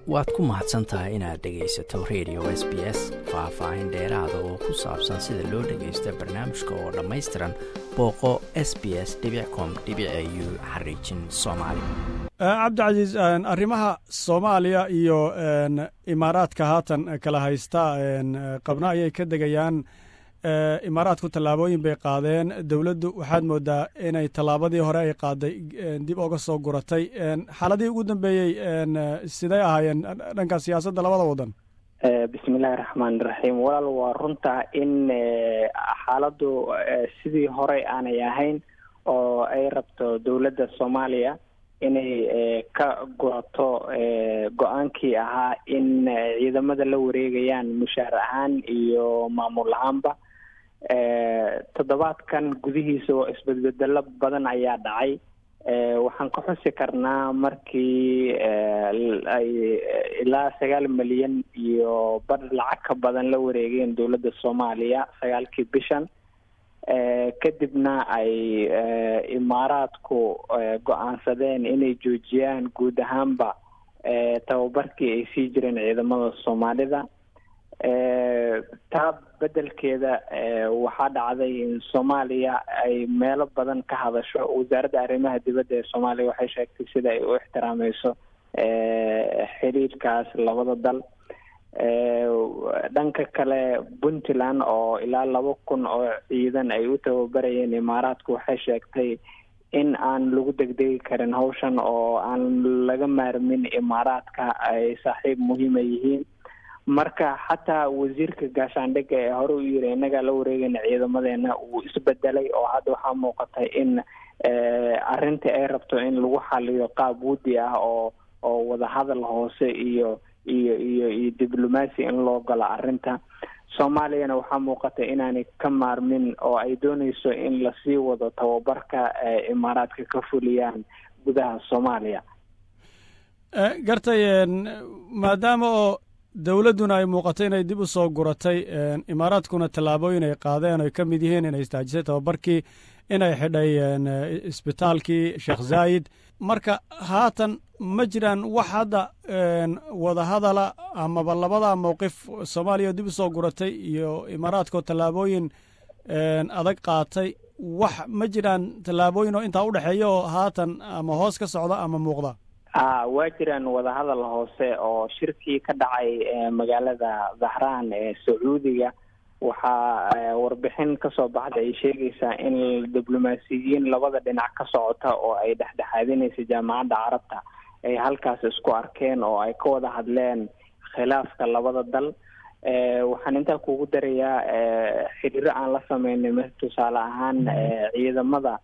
waad ku mahadsan tahay inaad dhegaysato radio s b s faah-faahin dheeraada oo ku saabsan sida loo dhagaysto barnaamijka oo dhammaystiran booqo s b s com u xariijin soomaali cabdicasiis arrimaha soomaaliya iyo imaaraadka haatan kala haysta qabna ayay ka degayaan imaaraadku tallaabooyin bay qaadeen dowladdu waxaad moodaa inay tallaabadii hore ay qaaday dib oga soo guratay xaaladihii ugu dambeeyey siday ahaayeen dhanka siyaasadda labada waddan bismillahi raxmaan iraxiim walaal waa runta in xaaladdu sidii horey aanay ahayn oo ay rabto dowladda soomaaliya inay ka gurato go-aankii ahaa in ciidamada la wareegayaan mushaar ahaan iyo maamul ahaanba toddobaadkan gudihiisa oo isbedbedelo badan ayaa dhacay waxaan ka xusi karnaa markii ay ilaa sagaal milyan iyo bar lacag ka badan la wareegeen dowladda soomaaliya sagaalkii bishan kadibna ay imaaraadku go-aansadeen inay joojiyaan guud ahaanba tababarkii ay sii jireen ciidamada soomaalida taa bedelkeeda waxaa dhacday in soomaaliya ay meelo badan ka hadasho wasaaradda arrimaha dibadda ee soomaaliya waxay sheegtay sida ay u ixtiraameyso xiriirkaas labada dal dhanka kale puntland oo ilaa laba kun oo ciidan ay u tababarayeen imaaraadku waxay sheegtay in aan lagu degdegi karin hawshan oo aan laga maarmin imaaraadka ay saaxiib muhiima yihiin marka xataa wasiirka gaashaandhigga ee hore u yiri innagaa la wareegayna ciidamadeena uu isbedelay oo hadda waxaa muuqatay in arrintii ay rabto in lagu xaliyo qaab wudi ah oo oo wadahadal hoose iyo iyo iyo iyo diblomacy in loo galo arrinta soomaaliyana waxaa muuqata inaanay ka maarmin oo ay dooneyso in lasii wado tababarka imaaraadka ka fuliyaan gudaha soomaaliya gartay maadaama oo dowladduna ay muuqato inay dib u soo guratay imaaraadkuna tallaabooyin ay qaadeen oy ka mid yihiin inay istaajisay tababarkii inay xidhay isbitaalkii sheekh zaayid marka haatan ma jiraan wax hadda wadahadala amaba labada mowqif soomaaliya oo dib u soo guratay iyo imaaraadkoo tallaabooyin adag qaatay wax ma jiraan tallaabooyin oo intaa udhexeeya oo haatan ama hoos ka socda ama muuqda a waa jiraan wadahadal hoose oo shirkii ka dhacay magaalada dhahraan ee sacuudiga waxaa warbixin kasoo baxda ay sheegaysaa in diblomaasiyiin labada dhinac ka socota oo ay dhexdhexaadinaysa jaamacadda carabta ay halkaas isku arkeen oo ay ka wada hadleen khilaafka labada dal waxaan intaa kugu darayaa xiriiro aan la sameynay m tusaale ahaan ciidamada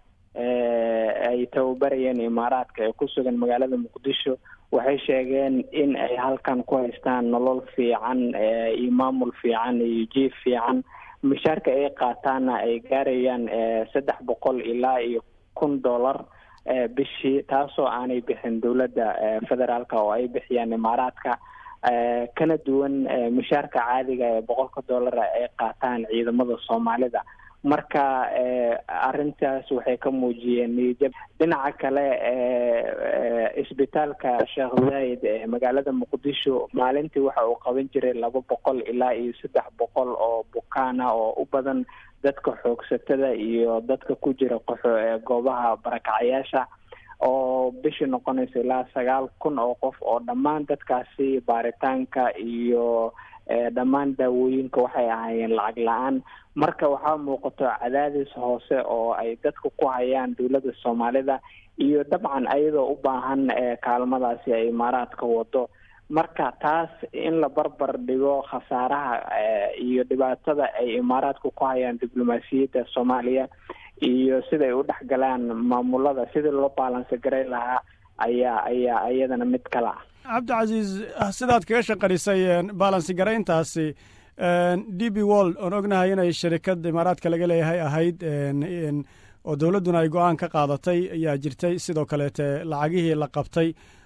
ay tababarayeen imaaraadka ee ku sugan magaalada muqdisho waxay sheegeen in ay halkan ku haystaan nolol fiican iyo maamul fiican iyo jiif fiican mishaarka ay qaataana ay gaarayaan saddex boqol ilaa iyo kun dollar bishii taasoo aanay bixin dowladda federaalka oo ay bixiyaan imaaraadka kana duwan mishaarka caadiga ee boqolka dollar ay qaataan ciidamada soomaalida marka arrintaas waxay ka muujiyeen niyajab dhinaca kale isbitaalka sheekh zaayid ee magaalada muqdisho maalintii waxa uu qaban jiray laba boqol ilaa iyo saddex boqol oo bukaana oo u badan dadka xoogsatada iyo dadka ku jira qaxo ee goobaha barakacayaasha oo bishii noqonaysa ilaa sagaal kun oo qof oo dhammaan dadkaasi baaritaanka iyo dhammaan daawooyinka waxay ahaayeen lacag la-aan marka waxaa muuqato cadaadis hoose oo ay dadka ku hayaan dowladda soomaalida iyo dabcan ayadoo u baahan kaalmadaasi ay imaaraadka wado marka taas in la barbar dhigo khasaaraha iyo dhibaatada ay imaaraadka ku hayaan diblomaasiyadda soomaaliya iyo siday u dhex galaan maamulada sidii loo baalansi garay lahaa ayaa ayaa iyadana mid kale ah cabdicasiis sidaad kaga shaqarisay baalansi garayntaasi d b world oon ognahay inay sharikad imaaraadka laga leeyahay ahayd oo dowladduna ay go-aan ka qaadatay ayaa jirtay sidoo kaleete lacagihii la qabtay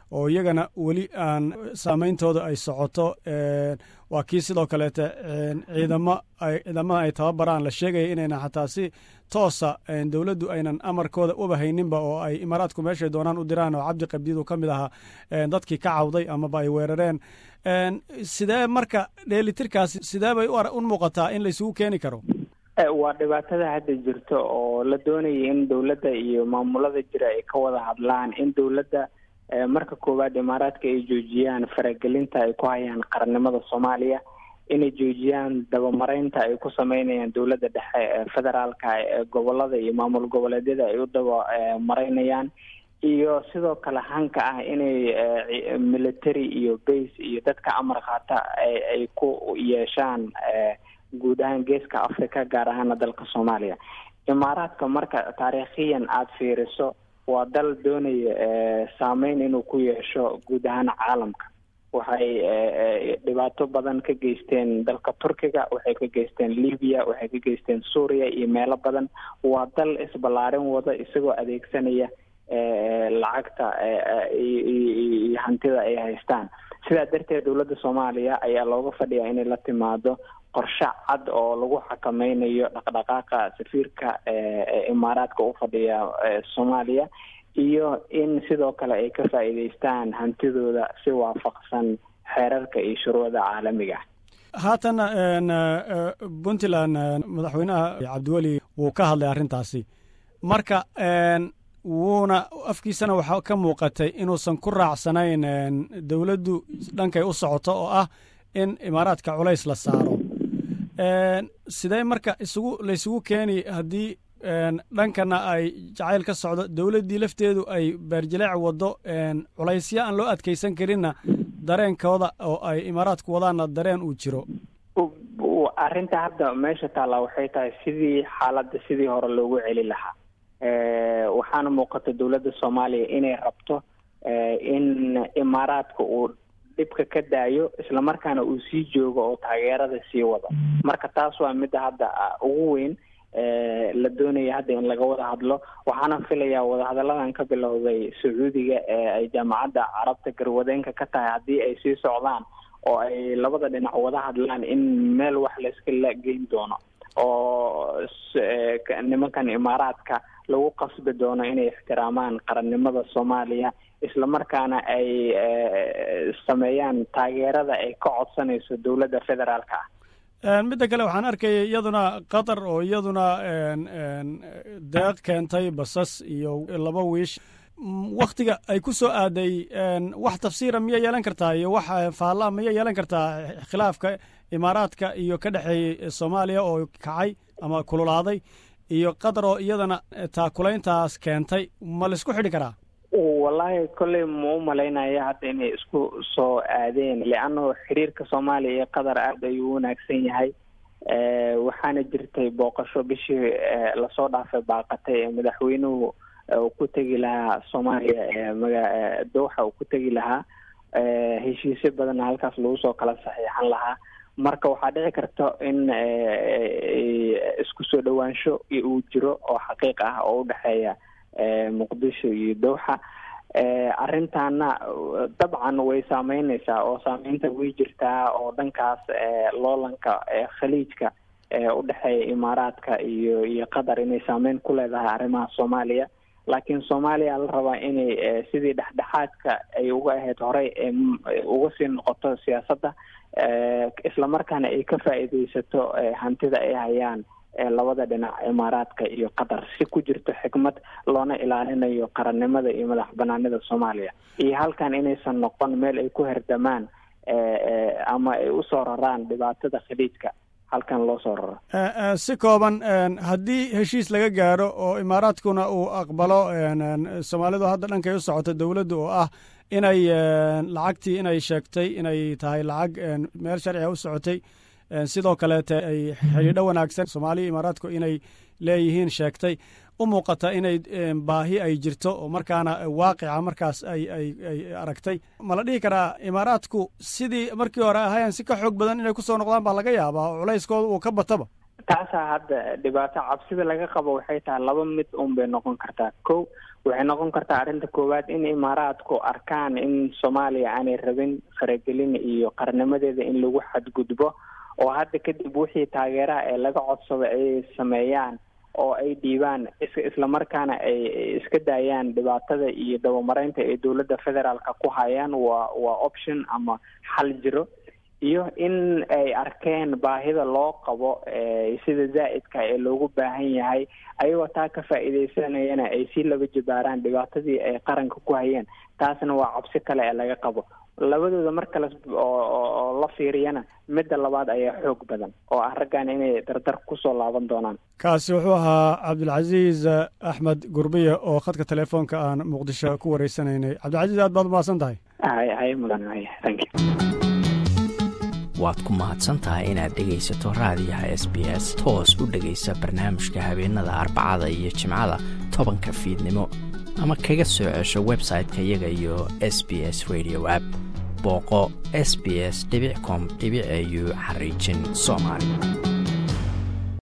oo iyagana weli aan saameyntooda ay socoto waa kii sidoo kaleete ciidamo ciidamada ay tababaraan la sheegaya inaynan xataa si toosa dowladdu aynan amarkooda uba hayninba oo ay imaaraadku meeshay doonaan u diraan oo cabdi qabdiid uu ka mid ahaa dadkii ka cawday amaba ay weerareen sidee marka dheelitirkaasi sidee bay u muuqataa in laysugu keeni karo waa dhibaatada hadda jirto oo la doonaya in dowladda iyo maamulada jira ay ka wada hadlaan in dowladda marka koowaad imaaraadka ay joojiyaan faragelinta ay ku hayaan qarannimada soomaaliya inay joojiyaan dabamaraynta ay ku sameynayaan dowladda dhexe ee federaalka ee gobolada iyo maamul goboleedyada ay u dabamaraynayaan iyo sidoo kale hanka ah inay military iyo base iyo dadka amar qaata ay ku yeeshaan guud ahaan geeska africa gaar ahaana dalka soomaaliya imaaraadka marka taariikhiyan aada fiiriso waa dal doonaya saameyn inuu ku yeesho guud ahaan caalamka waxay dhibaato badan ka geysteen dalka turkiga waxay ka geysteen libiya waxay ka geysteen suuriya iyo meelo badan waa dal isballaarin wada isagoo adeegsanaya lacagta iyo hantida ay haystaan sidaa darteed dowladda soomaaliya ayaa looga fadhiyaa inay la timaado qorshe cad oo lagu xakameynayo dhaqdhaqaaqa safiirka imaaraadka u fadhiya soomaaliya iyo in sidoo kale ay ka faa'iideystaan hantidooda si waafaqsan xeerarka iyo shuruucda caalamiga haatan puntland madaxweynaha cabdiweli wuu ka hadlay arrintaasi marka wuuna afkiisana waxaa ka muuqatay inuusan ku raacsanayn dowladdu dhankay u socoto oo ah in imaaraadka culays la saaro sidee marka isugu laysugu keeni haddii dhankana ay jacayl ka socdo dowladdii lafteedu ay beerjileec waddo culaysyo aan loo adkaysan karinna dareenkooda oo ay imaaraadku wadaanna dareen uu jiro arrinta hadda meesha taallaa waxay tahay sidii xaaladda sidii hore loogu celi lahaa waxaana muuqata dowladda soomaaliya inay rabto in imaaraadka uu dhibka ka daayo islamarkaana uu sii joogo oo taageerada sii wado marka taas waa midda hadda ugu weyn la doonaya hadda in laga wada hadlo waxaana filayaa wadahadalladan ka bilowday sacuudiga ee ay jaamacadda carabta garwadeenka ka tahay haddii ay sii socdaan oo ay labada dhinac wada hadlaan in meel wax layskala geyn doono oo nimankan imaaraadka lagu qasbi doono inay ixtiraamaan qarannimada soomaaliya islamarkaana ay sameeyaan taageerada ay ka codsanayso dowladda federaalka ah midda kale waxaan arkaya iyaduna qatar oo iyaduna deeq keentay basas iyo laba wiish waktiga ay ku soo aaday wax tafsiira miyay yeelan kartaa iyo wax faallaa miyay yeelan kartaa khilaafka imaaraadka iyo ka dhexeeyey soomaaliya oo kacay ama kululaaday iyo qatar oo iyadana taakulayntaas keentay ma laisku xidhi karaa wallaahi kolley ma u malaynaya hadda inay isku soo aadeen leanno xiriirka soomaaliya iyo qatar aada ayuu u wanaagsan yahay waxaana jirtay booqasho bishii lasoo dhaafay baaqatay ee madaxweynuhu uu ku tegi lahaa soomaaliya ee maga dowxa uu ku tegi lahaa heshiisyo badanna halkaas lagu soo kala saxiixan lahaa marka waxaa dhici karta in isku soo dhowaansho uu jiro oo xaqiiq ah oo udhexeeya muqdisho iyo dowxa arrintaana dabcan way saameyneysaa oo saameynta way jirtaa oo dhankaas loolanka khaliijka udhexeeya imaaraadka iyo iyo qatar inay saameyn ku leedahay arrimaha soomaaliya laakiin soomaaliya la rabaa inay sidii dhexdhexaadka ay uga ahayd horey uga sii noqoto siyaasadda islamarkaana ay ka faa'iideysato hantida ay hayaan labada dhinac imaaraadka iyo qatar si ku jirto xikmad loona ilaalinayo qarannimada iyo madax banaanida soomaaliya iyo halkan inaysan noqon meel ay ku herdamaan ama ay usoo raraan dhibaatada khaliijka halkan loo soo raro si kooban haddii heshiis laga gaaro oo imaaraadkuna uu aqbalo soomaalidu hadda dhankay u socoto dowladda oo ah inay lacagtii inay sheegtay inay tahay lacag meel sharciga u socotay sidoo kaleete ay xidhiidho wanaagsan soomaaliya imaaraadku inay leeyihiin sheegtay u muuqata inay baahi ay jirto oo markaana waaqica markaas ay ay ay aragtay ma la dhihi karaa imaaraadku sidii markii hore ahayan si ka xoog badan inay kusoo noqdaan baa laga yaabaa oo culayskooda uu ka bataba taasaa hadda dhibaato cabsida laga qabo waxay tahay laba mid un bay noqon kartaa ko waxay noqon kartaa arrinta koowaad in imaaraadku arkaan in soomaaliya aanay rabin faragelin iyo qarnimadeeda in lagu xadgudbo oo hadda kadib wixii taageeraha ee laga codsado ay sameeyaan oo ay dhiibaan islamarkaana ay iska daayaan dhibaatada iyo dabamareynta ay dowladda federaalka ku hayaan waa waa option ama xal jiro iyo in ay arkeen baahida loo qabo sida zaa'idka ee loogu baahan yahay ayagoo taa ka faa'iidaysanayana ay si laba jabaaraan dhibaatadii ay qaranka ku hayeen taasna waa cabsi kale ee laga qabo labadooda mar kale oo la fiiriyana midda labaad ayaa xoog badan oo ah raggan inay dardar kusoo laaban doonaan kaasi wuxuu ahaa cabdilcasiis axmed gurbiye oo khadka telefoonka aan muqdisho ku wareysanaynay cabdilcasiis aad baad umahadsan tahay hay hay mudan hay thank you waad ku mahadsan tahay inaad dhegaysato raadiyaha s b s toos u dhegaysa barnaamijka habeenada arbacada iyo jimcada tobanka fiidnimo ama kaga soo cesho website-ka iyaga iyo s b s radio app booqo s b s com au xariijin soomaali